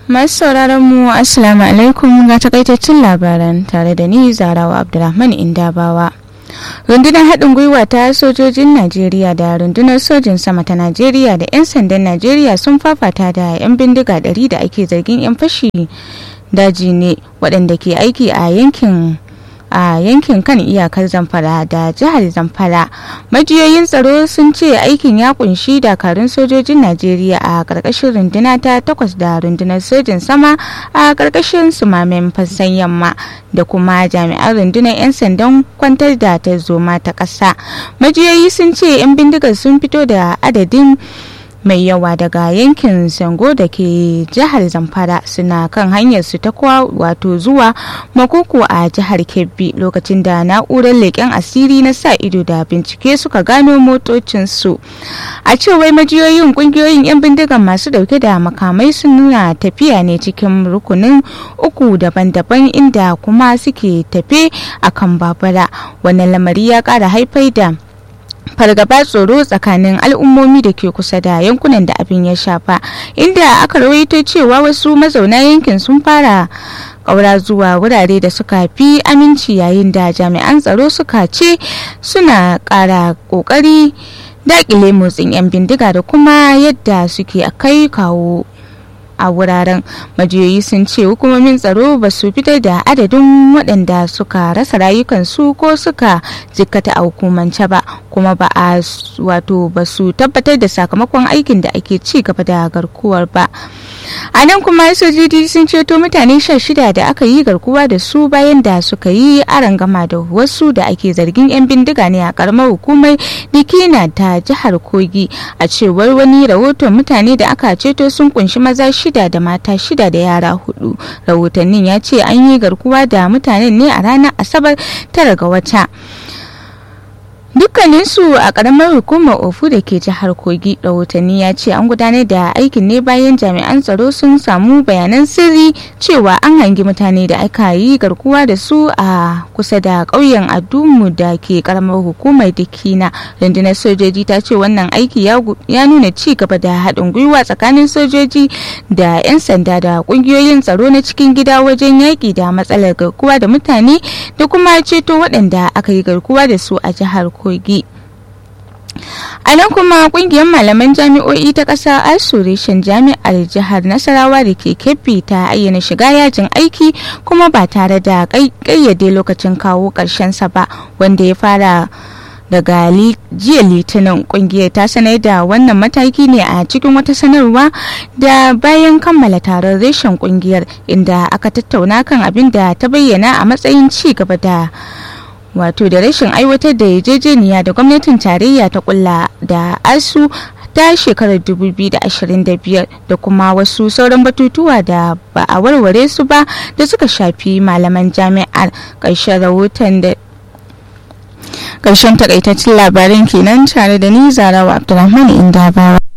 Masu sauraron mu Assalamu alaikum ga takaitaccen labaran tare da ni Zarawa Abdulrahman Indabawa. Rundunar haɗin gwiwa ta sojojin Najeriya da rundunar sojin sama ta Najeriya da 'yan sandan Najeriya sun fafata da 'yan bindiga ɗari da ake zargin 'yan fashi daji ne waɗanda ke aiki a yankin a yankin kan iyakar zamfara da jihar zamfara majiyoyin tsaro sun ce aikin ya kunshi dakarun sojojin najeriya a karkashin runduna ta takwas da rundunar sojin sama a karkashin sumamen fassan yamma da kuma jami'an rundunar 'yan sandan kwantar da ta zoma ta ƙasa majiyoyi sun ce 'yan bindigar sun fito da adadin mai yawa daga yankin sango da ke jihar zamfara suna kan hanyar su ta kwa wato zuwa makoko a jihar kebbi lokacin da na'urar leƙen asiri na sa ido da bincike suka gano motocinsu a cewar majiyoyin kungiyoyin 'yan bindigan masu dauke da makamai sun nuna tafiya ne cikin rukunin uku daban-daban inda kuma suke tafe akan babura wannan lamari ya kara haifai da fargaba tsoro tsakanin al'ummomi da ke kusa da yankunan da abin ya shafa inda aka rawaito cewa wasu mazauna yankin sun fara ƙaura zuwa wurare da suka fi aminci yayin da jami'an tsaro suka ce suna ƙara ƙoƙari daƙile motsin 'yan bindiga da kuma yadda suke kai kawo a wuraren majiyoyi sun ce hukumomin tsaro ba su fitar da adadin waɗanda suka rasa rayukansu ko suka jikkata a hukumance ba kuma ba a wato ba su tabbatar da sakamakon aikin da ake ci gaba da garkuwar ba a nan kuma sojoji sun ceto mutane sha shida da aka yi garkuwa da su bayan da suka yi arangama da wasu da ake zargin 'yan bindiga ne a karamar hukumar dikina ta jihar kogi a cewar wani rahoton mutane da aka ceto sun kunshi maza shida da mata shida da yara hudu rahotannin ya ce an yi garkuwa da mutanen ne a ranar asabar tara ga wata dukkaninsu a karamar hukumar ofu da ke jihar kogi rahotanni ya ce an gudanar da aikin ne bayan jami'an tsaro sun samu bayanan sirri cewa an hangi mutane da aka yi garkuwa da su a kusa da ƙauyen adumu da ke karamar hukumar dikina rundunar sojoji ta ce wannan aiki ya nuna ci gaba da haɗin gwiwa tsakanin sojoji da 'yan sanda da ƙungiyoyin tsaro na cikin gida wajen yaƙi da matsalar garkuwa da mutane da kuma ceto waɗanda aka yi garkuwa da su a jihar kogi a nan kuma kungiyar malaman jami'o'i ta ƙasa asureshin jami'ar jihar nasarawa da ke kebbi ta ayyana shiga yajin aiki kuma ba tare da ƙayyade lokacin kawo sa ba wanda ya fara daga jiya litinin kungiyar ta sanar da wannan mataki ne a cikin wata sanarwa da bayan kammala taron reshen kungiyar inda aka tattauna kan abin da ta bayyana a matsayin ci gaba da wato da rashin aiwatar da yarjejeniya da gwamnatin tarayya ta kulla da asu ta shekarar 2025 da kuma wasu sauran batutuwa da ba a warware su ba da suka shafi malaman jami'ar ƙarshen rahoton da ƙarshen takaitaccen labarin kenan tare da ni zarawa abdulrahman inda bawa